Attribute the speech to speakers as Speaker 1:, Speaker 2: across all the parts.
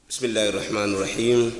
Speaker 1: بسم الله الرحمن الرحيم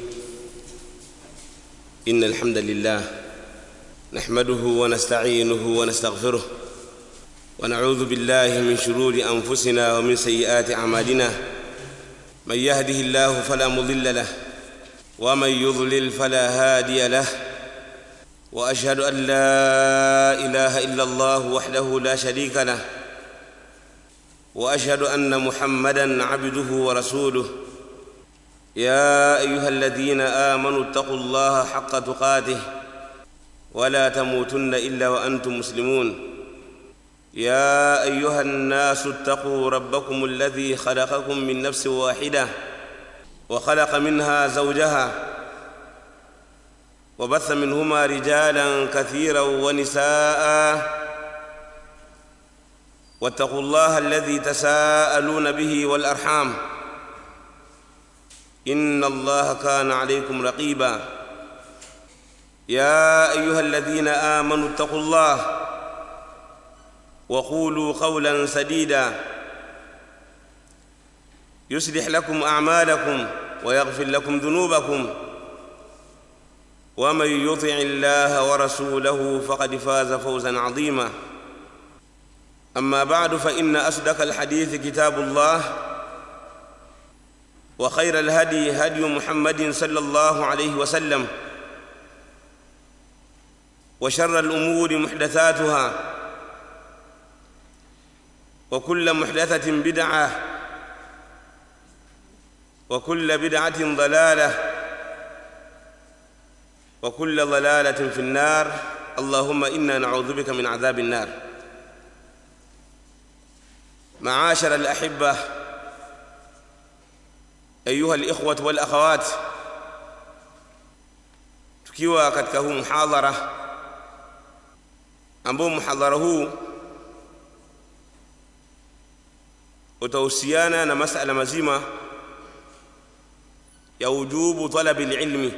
Speaker 1: ان الحمد لله نحمده ونستعينه ونستغفره ونعوذ بالله من شرور انفسنا ومن سيئات اعمالنا من يهده الله فلا مضل له ومن يضلل فلا هادي له واشهد ان لا اله الا الله وحده لا شريك له واشهد ان محمدا عبده ورسوله يا ايها الذين امنوا اتقوا الله حق تقاته ولا تموتن الا وانتم مسلمون يا ايها الناس اتقوا ربكم الذي خلقكم من نفس واحده وخلق منها زوجها وبث منهما رجالا كثيرا ونساء واتقوا الله الذي تساءلون به والارحام ان الله كان عليكم رقيبا يا ايها الذين امنوا اتقوا الله وقولوا قولا سديدا يصلح لكم اعمالكم ويغفر لكم ذنوبكم ومن يطع الله ورسوله فقد فاز فوزا عظيما اما بعد فان اصدق الحديث كتاب الله وخير الهدي هدي محمد صلى الله عليه وسلم وشر الامور محدثاتها وكل محدثه بدعه وكل بدعه ضلاله وكل ضلاله في النار اللهم انا نعوذ بك من عذاب النار معاشر الاحبه ayuha alikhwatu wal akhawat tukiwa katika huu muhadhara ambao muhadhara huu utahusiana na masala mazima ya wujubu talabi lilmi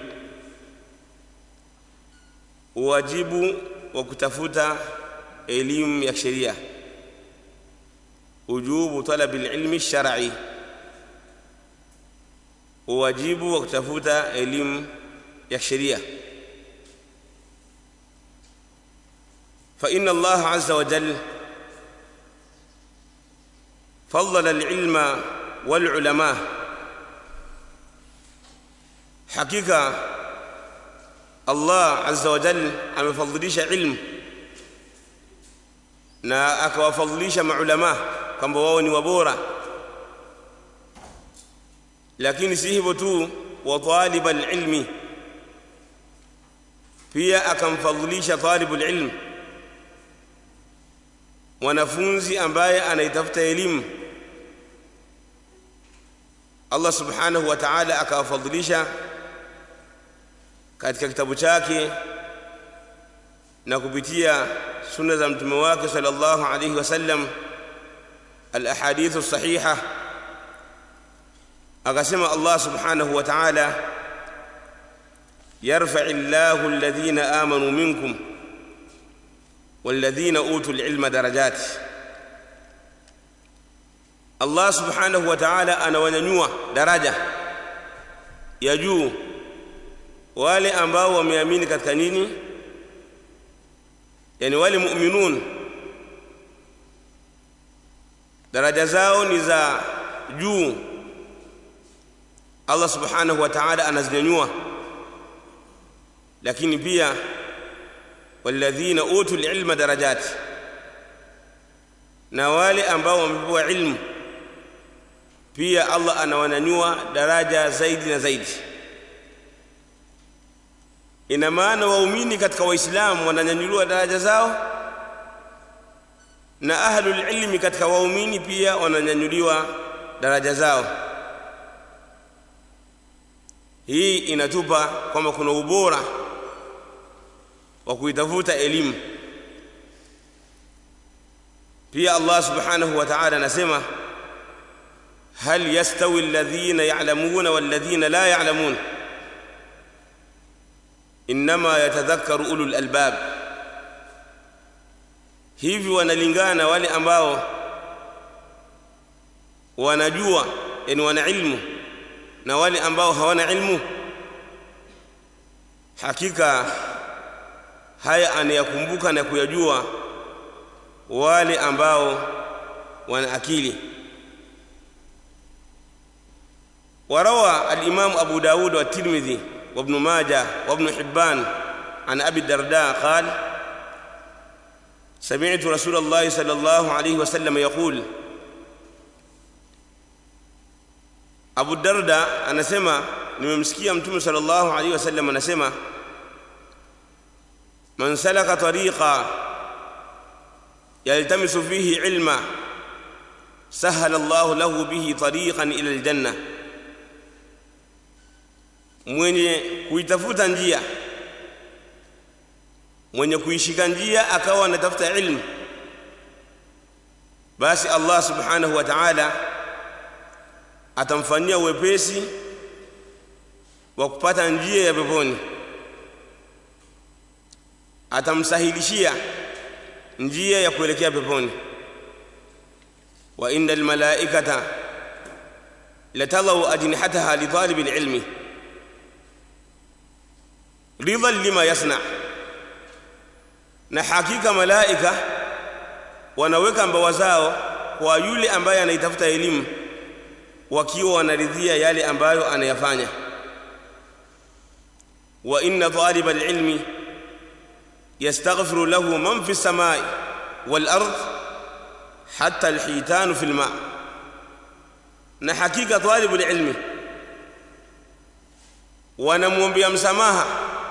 Speaker 1: uwajibu wa kutafuta elimu ya sheria wujubu talabi lilmi shar'i uwajibu wa kutafuta elimu ya sheria فإن الله عز وجل فضل العلم والعلماء حقيقة الله عز وجل amefadhilisha ilmu na akawafadhilisha maulama kwamba wao ni wabora lakini si hivyo tu wa talib alilmi pia akamfadhilisha talibu alilm mwanafunzi ambaye anaitafuta elimu Allah subhanahu wa ta'ala akawafadhilisha katika kitabu chake na kupitia sunna za mtume wake sallallahu alayhi wasallam al-ahadith as-sahihah akasema Allah subhanahu wa ta'ala yarfa'u Allahu alladhina amanu minkum walladhina utul ilma darajat Allah subhanahu wa ta'ala anawanyanyua daraja ya juu wale ambao wameamini katika nini yani wale mu'minun daraja zao ni za juu Allah subhanahu wa ta'ala anazinyanyua lakini pia walladhina utul ilma darajat na wale ambao wamepewa ilmu pia Allah anawanyanyua daraja zaidi na zaidi ina maana waumini katika waislamu wananyanyuliwa daraja zao na ahlul ilmi katika waumini pia wananyanyuliwa daraja zao hii inatupa kwamba kuna ubora wa kuitafuta elimu pia Allah subhanahu wa ta'ala anasema hal yastawi alladhina ya'lamuna walladhina la ya'lamun inma yatadhakkaru ulul albab hivi wanalingana wale ambao wanajua yani wana ilmu na wale ambao hawana ilmu hakika haya anayakumbuka na kuyajua wale ambao wana akili وروى الإمام أبو داود والترمذي وابن ماجه وابن حبان عن أبي الدرداء قال سمعت رسول الله صلى الله عليه وسلم يقول أبو الدرداء أنا سمع nimemsikia mtume sallallahu alaihi wasallam anasema man salaka tariqa yaltamisu fihi ilma sahala Allah lahu bihi tariqan ila aljanna mwenye kuitafuta njia mwenye kuishika njia akawa anatafuta ilmu basi Allah subhanahu wa ta'ala atamfanyia uwepesi wa kupata njia ya peponi atamsahilishia njia ya kuelekea peponi wa inna almalaikata latadau ajnihataha litalibi alilmi ridhan lima yasna na hakika malaika wanaweka mbawa zao kwa yule ambaye anaitafuta elimu wakiwa wanaridhia yale ambayo anayafanya wa inna talib alilmi yastaghfiru lahu man fi samai wal ard hatta alhitan fi alma na hakika talib alilmi wanamwombea msamaha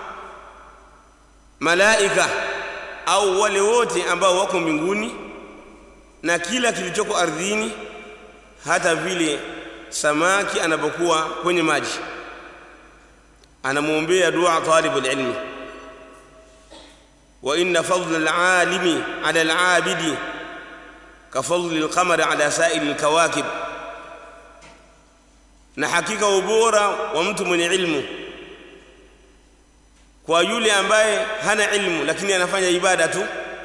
Speaker 1: malaika au wale wote ambao wako mbinguni na kila kilichoko ardhini hata vile samaki anapokuwa kwenye maji anamwombea dua talibul ilmi wa inna fadla alalimi ala alabidi kafadli alqamari ala sairi alkawakib na hakika ubora wa mtu mwenye ilmu kwa yule ambaye hana ilmu lakini anafanya ibada tu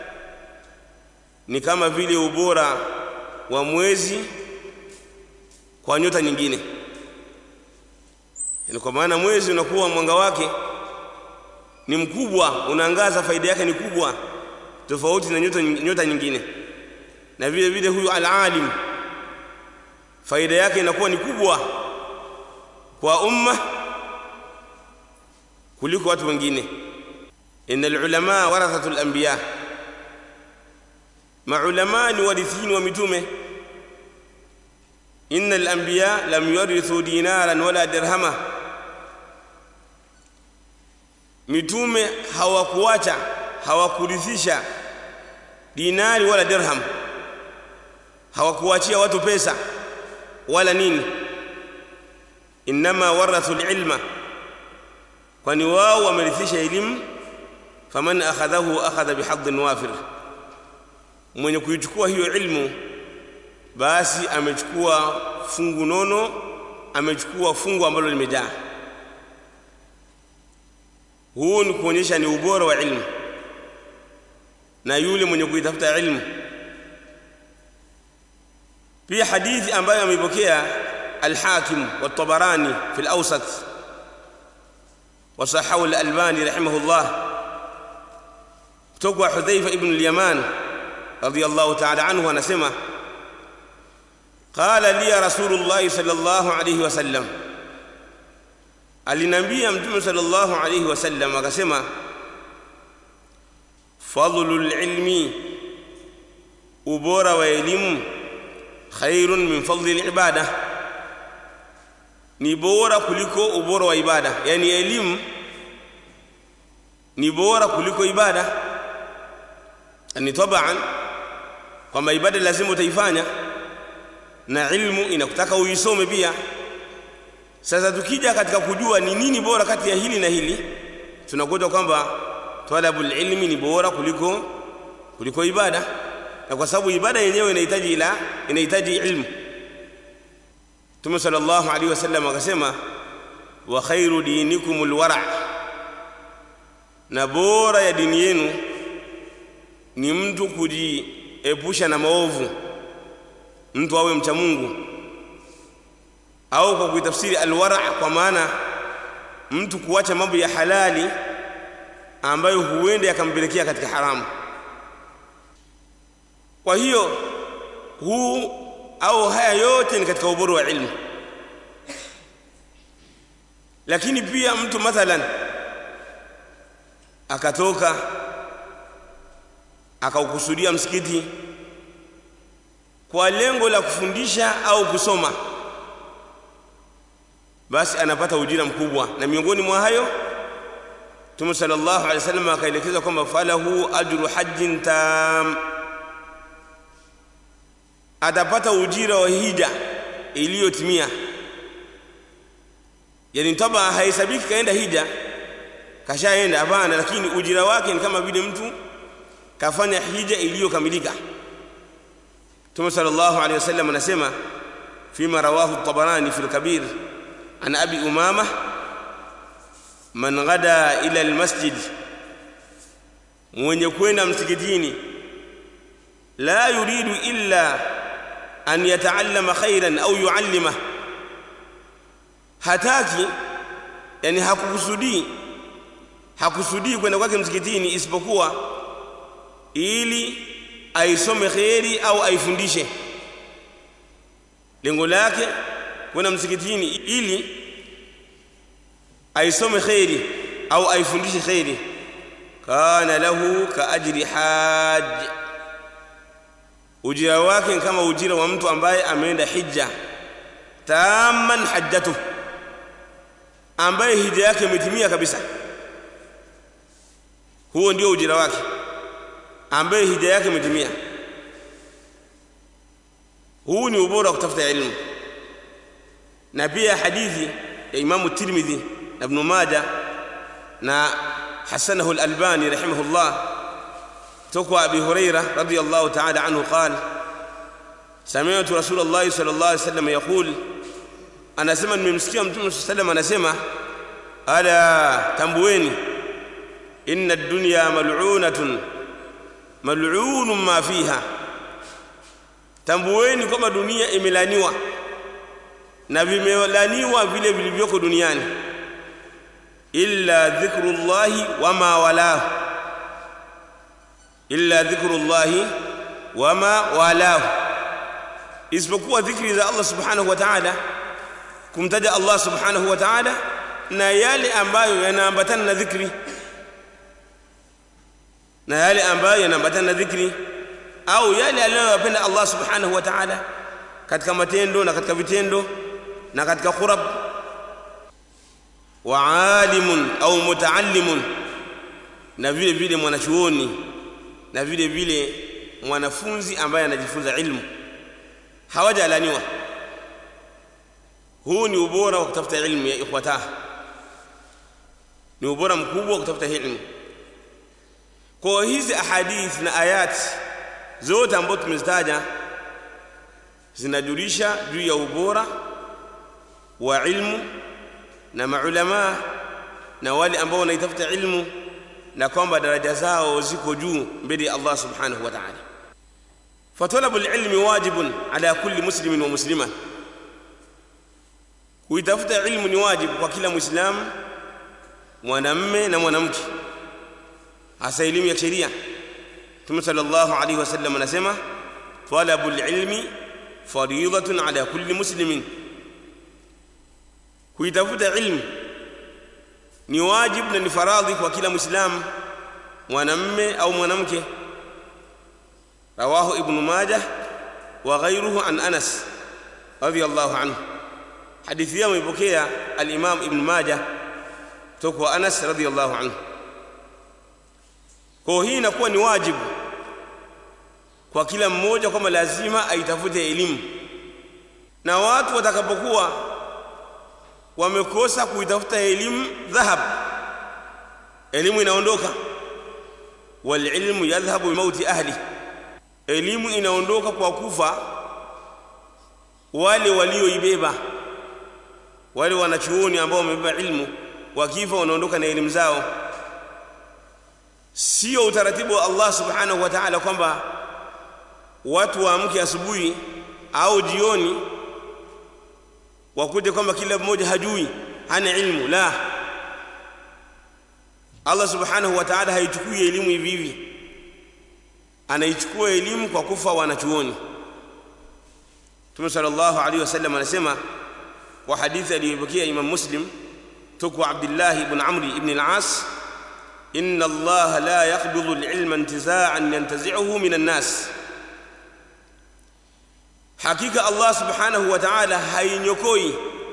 Speaker 1: ni kama vile ubora wa mwezi kwa nyota nyingine yani kwa maana mwezi unakuwa mwanga wake ni mkubwa unaangaza faida yake ni kubwa tofauti na nyota, nyota nyingine na vile vile huyu alalim faida yake inakuwa ni kubwa kwa umma kuliko watu wengine innal ulama warathatul anbiya maulama ni warithini wa mitume innal anbiya lam yurithu dinaran wala dirhama mitume hawakuacha hawakurithisha dinari wala dirham hawakuachia watu pesa wala nini inma warathu alilma kwani wao wamerithisha elimu faman akhadhahu akhadha bihadhin wafir mwenye kuichukua hiyo ilmu basi amechukua fungu nono amechukua fungu ambalo limejaa huu ni kuonyesha ni ubora wa ilmu na yule mwenye kuitafuta ilmu pia hadithi ambayo ameipokea الحاكم والطبراني في الأوسط وصححه الألباني رحمه الله تقوى حذيفة ابن اليمان رضي الله تعالى عنه ونسمه قال لي رسول الله صلى الله عليه وسلم alinambia mtume sallallahu alayhi wasallam akasema fadlul ilmi ubora wa elimu khairun min fadli ibada ni bora kuliko ubora wa ibada yani elimu ni bora kuliko ibada ni taban kwamba ibada lazima utaifanya na ilmu inakutaka uisome pia sasa tukija katika kujua ni nini bora kati ya hili na hili tunakuta kwamba talabul ilmi ni bora kuliko kuliko ibada na kwa sababu ibada yenyewe inahitaji ila inahitaji ilmu Mtume sallallahu alaihi wasallam akasema wa khairu dinikumul wara na bora ya dini yenu ni mtu kujiepusha na maovu mtu awe mcha Mungu au kwa kuitafsiri alwara kwa maana mtu kuacha mambo ya halali ambayo huenda yakampelekea katika haramu kwa hiyo huu au haya yote ni katika ubora wa ilmu lakini pia mtu mathalan akatoka akaukusudia msikiti kwa lengo la kufundisha au kusoma basi anapata ujira mkubwa na miongoni mwa hayo Mtume sallallahu alaihi wasallam akaelekeza kwamba falahu ajru hajjin tam atapata ujira wa hija iliyotimia yani taba haisabiki kaenda hija kashaenda hapana lakini ujira wake ni kama vile mtu kafanya hija iliyokamilika Mtume sallallahu alaihi wasallam anasema fima rawahu at-Tabarani fi al-Kabir an Abi Umama man ghada ila al-masjid mwenye kwenda msikitini la yuridu illa an yataallama khairan au yuallima hataki yani hakukusudii hakusudii kwenda kwake msikitini isipokuwa ili aisome kheri au aifundishe lengo lake kwenda msikitini ili aisome kheri au aifundishe kheri kana lahu ka ajri haj ujira wake ni kama ujira wa mtu ambaye ameenda hija tamman hajjatu ambaye hija yake imetimia kabisa huo ndio ujira wake ambaye hija yake imetimia huu ni ubora wa kutafuta ilmu na pia hadithi ya Imamu Tirmidhi na Ibn Majah na hasanahu al-Albani rahimahullah تقوى أبي هريرة رضي الله تعالى عنه قال سمعت رسول الله صلى الله عليه وسلم يقول أنا سمع من مسكين صلى الله عليه وسلم أنا سمع ألا تنبويني إن الدنيا ملعونة ملعون ما فيها tambueni kwamba dunia imelaniwa na vimelaniwa vile vilivyoko duniani illa dhikrullahi wama walahu illa dhikrullahi wama walahu isipokuwa dhikri za Allah subhanahu wa ta'ala kumtaja Allah subhanahu wa ta'ala na yale ambayo yanaambatana na dhikri na yale ambayo yanaambatana na dhikri au yale aliyoyapenda Allah subhanahu wa ta'ala katika matendo na katika vitendo na katika khurab wa alimun au mutaallimun na vile vile mwanachuoni na vile vile mwanafunzi ambaye anajifunza ilmu hawajalaniwa huu ni ubora wa kutafuta ilmu ya ikhwata ni ubora mkubwa wa kutafuta ilmu kwa hizi ahadith na ayati zote ambazo tumezitaja zinajulisha juu ya ubora wa ilmu na maulama na wale ambao wanaitafuta ilmu na kwamba daraja zao ziko juu mbele ya Allah subhanahu wa ta'ala fatalabu alilmi wajibun ala kulli muslimin wa muslima kuitafuta ilmu ni wajibu kwa kila muislamu mwanamme na mwanamke hasa elimu ya sheria Mtume sallallahu alaihi wasallam anasema talabu alilmi fariidatun ala kulli muslimin kuitafuta ilmu ni wajibu na ni faradhi kwa kila muislamu mwanamme au mwanamke rawahu ibn majah wa ghayruhu an anas radiyallahu anhu hadithi hiyo imepokea al-imam ibn majah kutoka anas radiyallahu anhu kwa hii inakuwa ni wajibu kwa kila mmoja kwamba lazima aitafute elimu na watu watakapokuwa wamekosa kuitafuta elimu dhahab elimu inaondoka walilmu yadhhabu bimauti ahli elimu inaondoka kwa kufa wale walioibeba wale wanachuoni ambao wamebeba ilmu wakifa wanaondoka na elimu zao sio utaratibu wa Allah subhanahu wa ta'ala kwamba watu waamke asubuhi au jioni wakute kwamba kila mmoja hajui hana ilmu la Allah subhanahu wa ta'ala haichukui elimu hivi hivi anaichukua elimu kwa kufa wanachuoni Mtume sallallahu alaihi wasallam anasema kwa hadithi aliyopokea Imam Muslim tukwa Abdullah ibn Amr ibn al-As inna Allah la yaqbidu al-ilma intiza'an yantazi'uhu min an-nas hakika Allah subhanahu wa ta'ala hainyokoi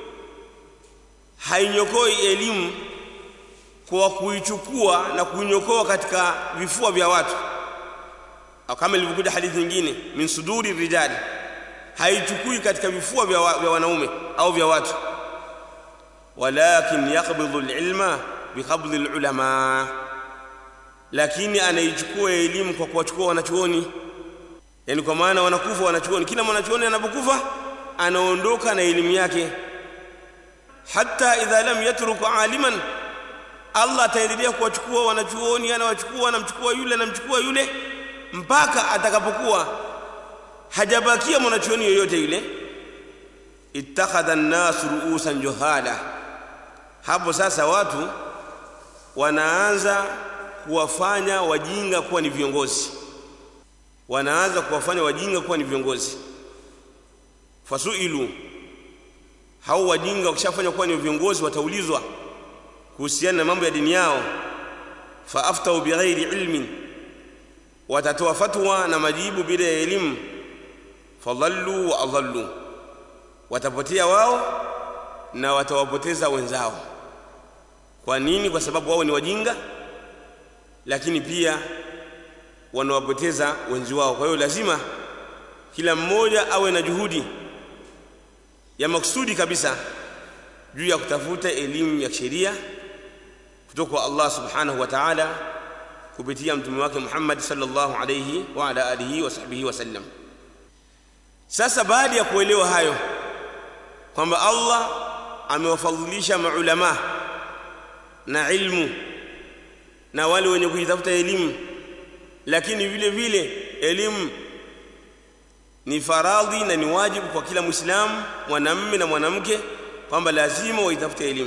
Speaker 1: hainyokoi elimu kwa kuichukua na kuinyokoa katika vifua vya watu kama ilivyokuja hadithi nyingine min suduri rijali haichukui katika vifua vya, wa, vya wanaume au vya watu walakin yaqbidu alilma biqabdi alulama lakini anaichukua elimu kwa kuwachukua wanachuoni yani kwa maana wanakufa wanachuoni kila mwanachuoni anapokufa anaondoka na elimu yake hata idha lam yatruk aliman Allah ataendelea kuwachukua wanachuoni anawachukua anamchukua yule anamchukua yule mpaka atakapokuwa hajabakia mwanachuoni yoyote yule ittakhadha an-nas ru'usan juhala hapo sasa watu wanaanza kuwafanya wajinga kuwa ni viongozi wanaanza kuwafanya wajinga kuwa ni viongozi fasuilu hao wajinga wakishafanya kuwa ni viongozi wataulizwa kuhusiana na mambo ya dini yao faaftau bighairi ilmin watatoa fatwa na majibu bila ya elimu fadhallu wa adhallu watapotea wao na watawapoteza wenzao kwa nini kwa sababu wao ni wajinga lakini pia wanawapoteza wenzi wao kwa hiyo lazima kila mmoja awe na juhudi ya maksudi kabisa juu ya kutafuta elimu ya sheria kutoka kwa Allah subhanahu wa ta'ala kupitia mtume wake Muhammad sallallahu alayhi wa ala alihi wa sahbihi wasallam sasa baada ya kuelewa hayo kwamba Allah amewafadhilisha maulama na ilmu na wale wenye kuitafuta elimu lakini vile vile elimu ni faradhi na ni wajibu kwa kila muislamu mwanamume na mwanamke kwamba lazima waitafute elimu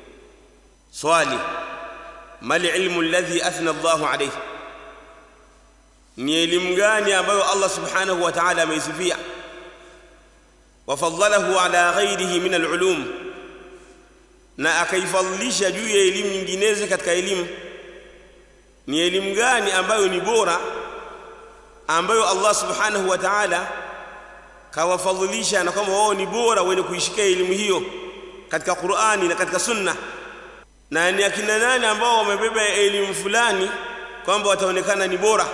Speaker 1: swali mal ilmu alladhi athna Allahu alayhi ni elimu gani ambayo Allah subhanahu wa ta'ala ameisifia wafadhalahu ala ghairihi min alulum na akaifadhilisha juu ya elimu nyinginezo katika elimu ni elimu gani ambayo ni bora ambayo Allah subhanahu wa ta'ala kawafadhilisha na kwamba wao ni bora wenye kuishikia elimu hiyo katika Qur'ani na katika Sunna na ni akina nani ambao wamebeba elimu fulani kwamba wataonekana ni bora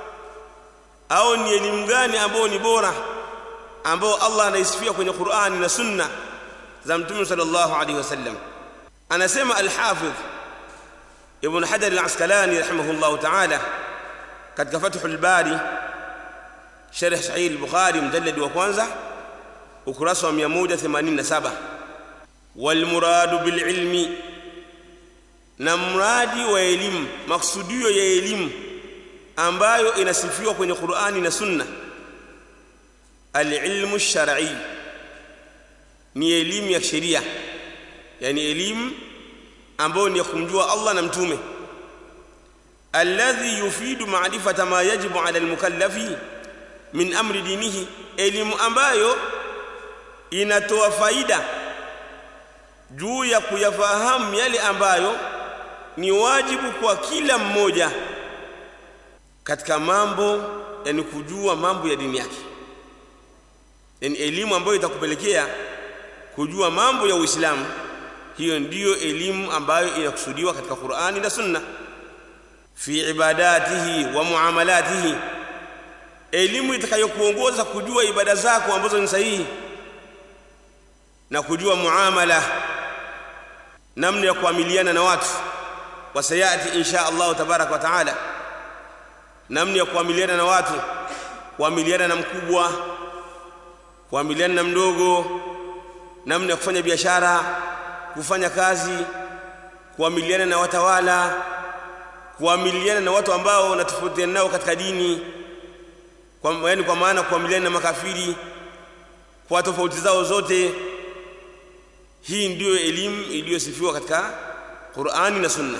Speaker 1: au ni elimu gani ambao ni bora ambao Allah anaisifia kwenye Qur'ani na Sunna za Mtume sallallahu alaihi wasallam anasema al-Hafidh Ibn Hajar al-Asqalani rahimahullah ta'ala katika Fathul Bari sharh Sahih al-Bukhari mjallad wa kwanza ukurasa wa 187 wal muradu bil ilmi na mradi wa elimu maksudio ya elimu ambayo inasifiwa kwenye Qur'ani na Sunna al-ilmu shar'i ni elimu ya sheria yani elimu ambayo ni ya kumjua Allah na mtume alladhi yufidu ma'rifata ma yajibu 'ala al-mukallafi min amri dinihi elimu ambayo inatoa faida juu ya kuyafahamu yale ambayo ni wajibu kwa kila mmoja katika mambo yani kujua mambo ya dini yake yani elimu ambayo itakupelekea kujua mambo ya Uislamu hiyo ndiyo elimu ambayo inakusudiwa katika Qur'ani na Sunna fi ibadatihi wa muamalatihi elimu itakayokuongoza kujua ibada zako ambazo ni sahihi na kujua muamala namna ya kuamiliana na watu wasayati insha Allah tabarak wa taala namna ya kuamiliana na watu kuamiliana na mkubwa kuamiliana na mdogo namna ya kufanya biashara kufanya kazi kuamiliana na watawala kuamiliana na watu ambao unatofautiana nao katika dini kwa yani kwa maana kuamiliana na makafiri kwa tofauti zao zote hii ndiyo elimu iliyosifiwa katika Qur'ani na Sunna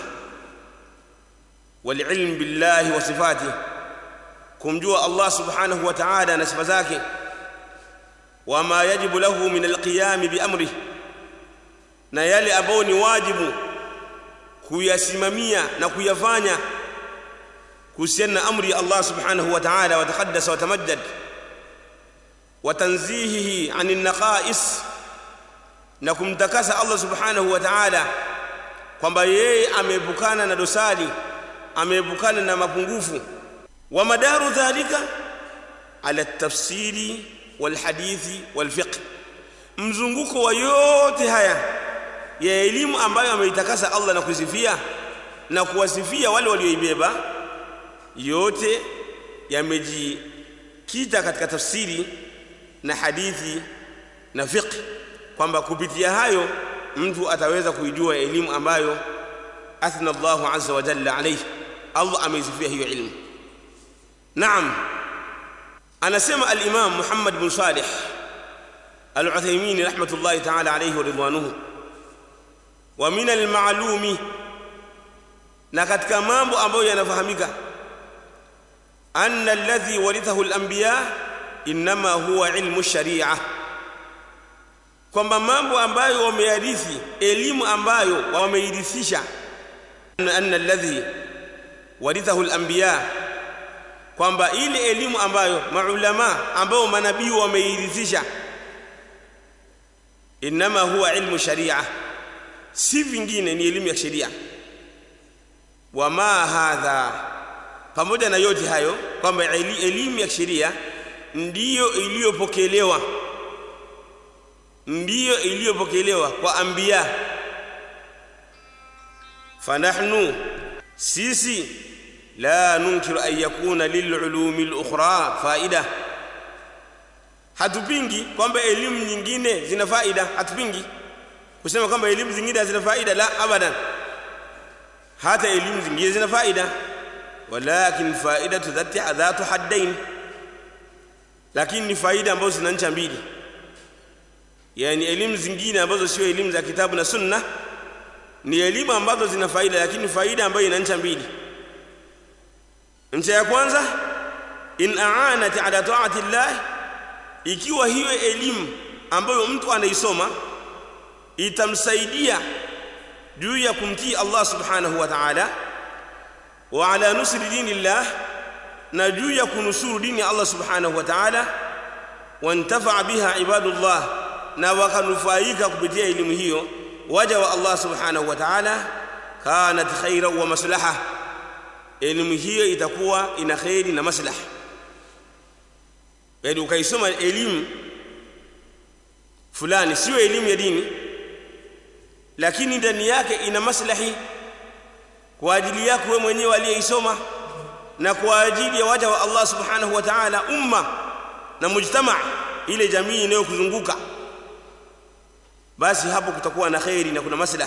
Speaker 1: walilm billahi wa sifati kumjua Allah subhanahu wa ta'ala na sifa zake wama yajibu lahu min alqiyam biamri na yale ambayo ni wajibu kuyasimamia na kuyafanya kuhusiana na amri ya Allah subhanahu wa ta'ala wa taqaddasa wa tamajjad wa tanzihihi 'anil naqais na kumtakasa Allah subhanahu wa ta'ala kwamba yeye ameepukana na dosari ameepukana na mapungufu wa madaru dhalika ala tafsiri wal hadithi wal fiqh mzunguko wa yote haya ya elimu ambayo ameitakasa Allah na kusifia na kuwasifia wale walioibeba yote yamejikita katika tafsiri na hadithi na fiqh kwamba kupitia hayo mtu ataweza kuijua elimu ambayo athna Allahu azza wa jalla alayhi Allah ameisifia hiyo ilmu naam anasema al-Imam Muhammad bin Salih al-Uthaymeen rahmatullahi ta'ala alayhi wa ridwanuhu wa min al-ma'lumi na katika mambo ambayo yanafahamika anna alladhi warithahu al-anbiya inma huwa ilmu sharia kwamba mambo ambayo wameyarithi elimu ambayo wameirithisha anna alladhi warithahu al-anbiya kwamba ile elimu ambayo maulama ambao manabii wameirithisha inma huwa ilmu sharia si vingine ni elimu ya sheria wama hadha pamoja na yote hayo kwamba elimu ya sheria ndiyo iliyopokelewa ndiyo iliyopokelewa kwa anbiya fanahnu sisi la nunkiru an yakuna lilulumi lukhra faida hatupingi kwamba elimu nyingine zina faida hatupingi kusema kwamba elimu zingine hazina faida la abadan hata elimu zingine zina faida walakin faidatu dhati dhatu haddain lakini ni faida ambazo zina ncha mbili yani elimu zingine ambazo sio elimu za kitabu na sunna ni elimu ambazo zina faida lakini faida ambayo ina ncha mbili ncha ya kwanza in aanat ala taati llah ikiwa hiyo elimu ambayo mtu anaisoma itamsaidia juu ya kumtii Allah subhanahu wa ta'ala wa ala nusri dinillah na juu ya kunusuru dini ya Allah subhanahu wa ta'ala wantafa biha ibadullah na wakanufaika kupitia elimu hiyo waja wa Allah subhanahu wa ta'ala kanat khaira wa maslaha elimu hiyo itakuwa ina khairi na maslaha yaani ukaisoma elimu fulani sio elimu ya dini lakini ndani yake ina maslahi kwa ajili yako wewe mwenyewe aliyeisoma na kwa ajili ya waja wa Allah subhanahu wa ta'ala umma na mujtama ile jamii inayokuzunguka basi hapo kutakuwa na khairi na kuna maslaha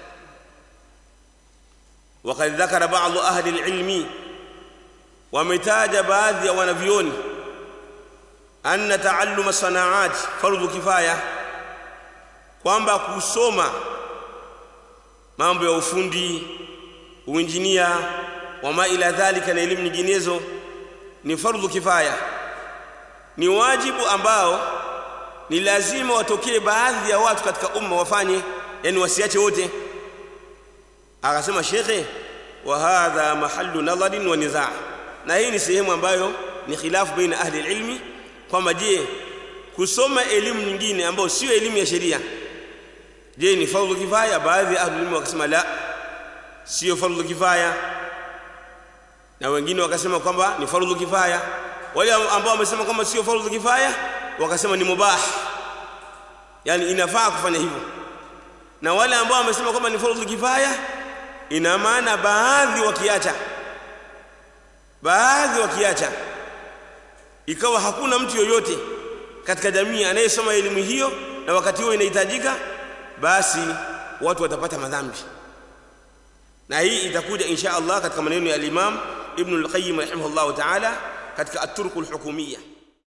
Speaker 1: وقد ذكر بعض أهل العلم ومتاج بعض ونبيون أن تعلم الصناعات فرض كفاية kwamba kusoma mambo ya ufundi uinjinia wama ila dhalika na elimu nyinginezo ni fardhu kifaya ni wajibu ambao ni lazima watokee baadhi ya watu katika umma wafanye yani wasiache wote akasema shekhe wa hadha mahallu nadharin wa nizaa na hii ni sehemu ambayo ni khilafu baina ahli ilmi kwamba je kusoma elimu nyingine ambayo sio elimu ya sheria je ni fardhu kifaya baadhi ya ahli ilmi wakasema la sio fardhu kifaya na wengine wakasema kwamba ni fardhu kifaya wale ambao wamesema kwamba sio fardhu kifaya wakasema ni mubah yani inafaa kufanya hivyo na wale ambao wamesema kwamba ni fardhu kifaya ina maana baadhi wakiacha baadhi wakiacha ikawa hakuna mtu yoyote katika jamii anayesoma elimu hiyo na wakati huo inahitajika basi watu watapata madhambi na hii itakuja insha Allah katika maneno ya al-Imam Ibn al-Qayyim rahimahullah ta'ala katika at-Turq al-Hukumiyya